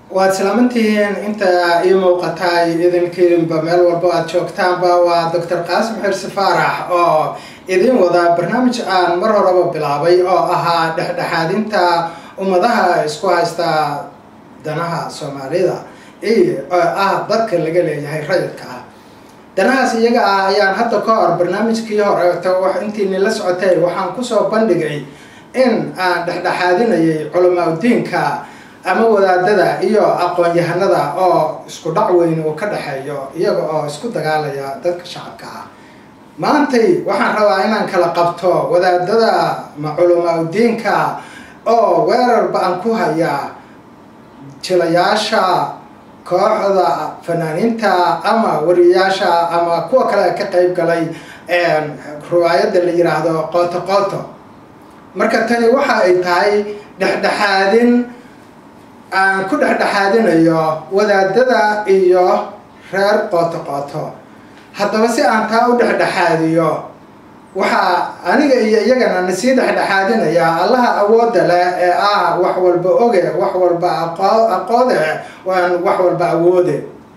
waad islaamantihiin inta ii muuqataay idinkiinba meel walba aad joogtaanba waa doctor qaasim xirsi faarax oo idin wada barnaamij aan mar horeba bilaabay oo ahaa dhexdhexaadinta ummadaha isku haysta danaha soomaalida iyo ah dadka laga leeyahay rayidka ah danahaas iyaga ah ayaan hadda ka hor barnaamijkii horeeto wax intiini la socotay waxaan kusoo bandhigay in aan dhexdhexaadinayay culamaauddiinka ama wadaadada iyo aqoon-yahanada oo isku dhac weyn uu ka dhexeeyo iyaga oo isku dagaalaya dadka shacabka ah maantay waxaan rabaa inaan kala qabto wadaadada ma culamaauddiinka oo weerar ba-an ku haya jilayaasha kooxda fanaaniinta ama wariyayaasha ama kuwa kale ka qeyb galay riwaayadda la yiraahdo qooto qooto marka tani waxa ay tahay dhexdhexaadin aan ku dhexdhexaadinayo wadaadada iyo reer qooto qooto haddaba si aan taa u dhexdhexaadiyo waxaa aniga iyo iyagana nasii dhexdhexaadinayaa allaha awoodda leh ee ah wax walba oge wax walba aqoode aan wax walba awoode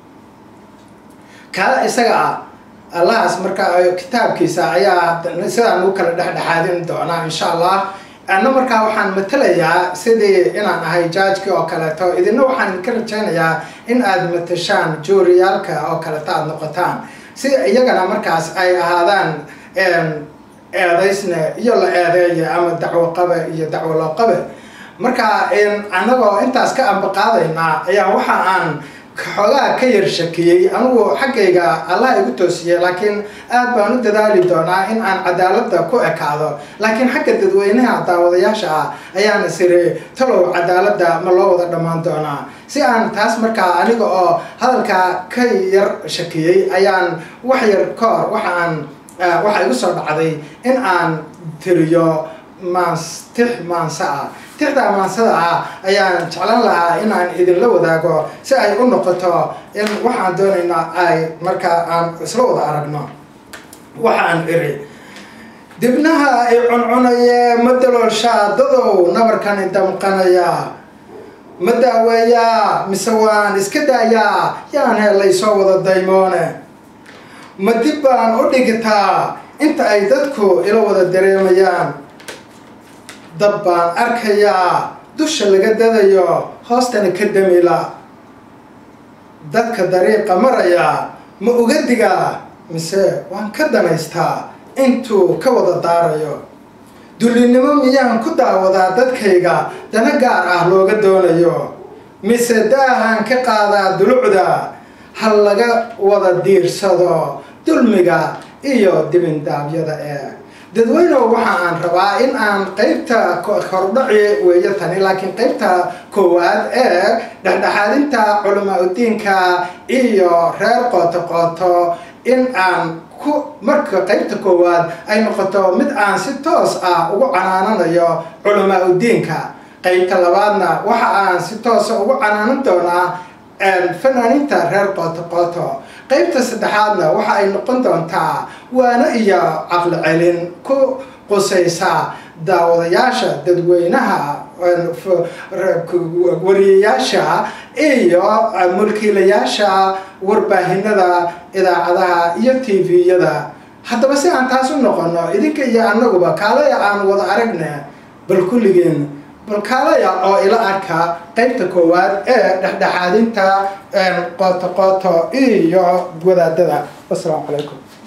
kaa isaga ah allahaas marka kitaabkiisa ayaa sidaan u kala dhexdhexaadin doonaa insha allah anna markaa waxaan matalayaa sidii inaan ahay jaajkii oo kaleeto idina waxaan idinka rajaynayaa in aada matashaan juuriyaalka oo kaleeto aada noqotaan si iyagana markaas ay ahaadaan eedaysne iyo la eedeeya ama dacwo qabe iyo dacwo loo qabe marka annagoo intaas ka ambaqaadaynaa ayaa waxa aan xoogaa ka yar shakiyey anigu xaggayga allah igu toosiyey laakiin aad baan u dadaali doonaa in aan cadaaladda ku ekaado laakiin xagga dadweynaha daawadayaasha ah ayaan isiri talow cadaaladda ma loo wada dhammaan doonaa si aan taas markaa aniga oo hadalkaa ka yar shakiyey ayaan wax yar ka hor waxa aan waxaa igu soo dhacday in aan tiriyo maans tix maanse ah tixdaa maansada ah ayaan jeclan lahaa inaan idinla wadaago si ay u noqoto in waxaan doonaynaa ay markaa aan isla wada aragno waxaan iri dibnaha ay cuncunaye ma daloolshaa dadow nabarkani damqanaya ma daaweeyaa mise waan iska daayaa yaan helay soo wada daymoone ma dib baan u dhigitaa inta ay dadku ila wada dareemayaan dab baan arkayaa dusha laga dadayo hoostana ka damila dadka dariiqa maraya ma uga digaa mise waan ka danaystaa intuu ka wada daarayo dullinimo miyaan ku daawadaa dadkayga dana gaar ah looga doonayo mise daahaan ka qaadaa dulucda hal laga wada diirsado dulmiga iyo dibindaabyada ee dadweyneho waxa aan rabaa in aan qeybta hordhaci weeyo tani laakiin qeybta koowaad ee dhexdhexaadinta culamaauddiinka iyo reer qooto qooto in aan ku marka qeybta koowaad ay noqoto mid aan si toos ah ugu canaananayo culamaauddiinka qeybta labaadna waxa aan si toosa ugu canaanan doonaa fanaaniinta reer qooto qooto qeybta saddexaadna waxa ay noqon doontaa waana iyo caqli celin ku qusaysa daawadayaasha dadweynaha wariyayaasha iyo mulkiilayaasha warbaahinada idaacadaha iyo t v-yada haddaba si aan taas u noqono idinka iyo annaguba kaalaya aan wada aragne bal kulligeen balkaalaya oo ila arka qeybta koowaad ee dhexdhexaadinta qooto qooto iyo wadaadada wasalaamu calaykum